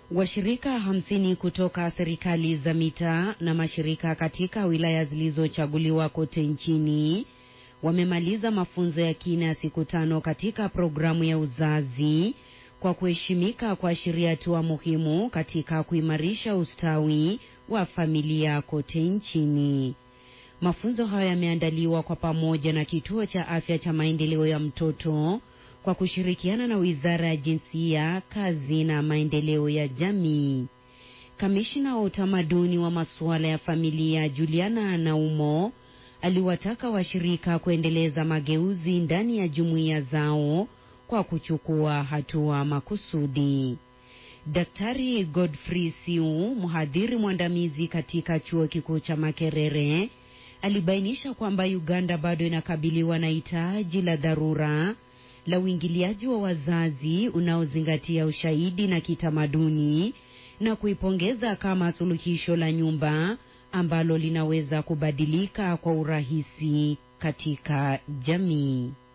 Washirika hamsini kutoka serikali za mitaa na mashirika katika wilaya zilizochaguliwa kote nchini wamemaliza mafunzo ya kina ya siku tano katika programu ya uzazi kwa kuheshimika kuashiria hatua muhimu katika kuimarisha ustawi wa familia kote nchini. Mafunzo hayo yameandaliwa kwa pamoja na Kituo cha Afya cha Maendeleo ya Mtoto kwa kushirikiana na Wizara ya Jinsia, Kazi na Maendeleo ya Jamii. Kamishna wa utamaduni wa masuala ya familia Juliana Naumo aliwataka washirika kuendeleza mageuzi ndani ya jumuiya zao kwa kuchukua hatua makusudi. Daktari Godfrey Siu, mhadhiri mwandamizi katika chuo kikuu cha Makerere, alibainisha kwamba Uganda bado inakabiliwa na hitaji la dharura la uingiliaji wa wazazi unaozingatia ushahidi na kitamaduni na kuipongeza kama suluhisho la nyumba ambalo linaweza kubadilika kwa urahisi katika jamii.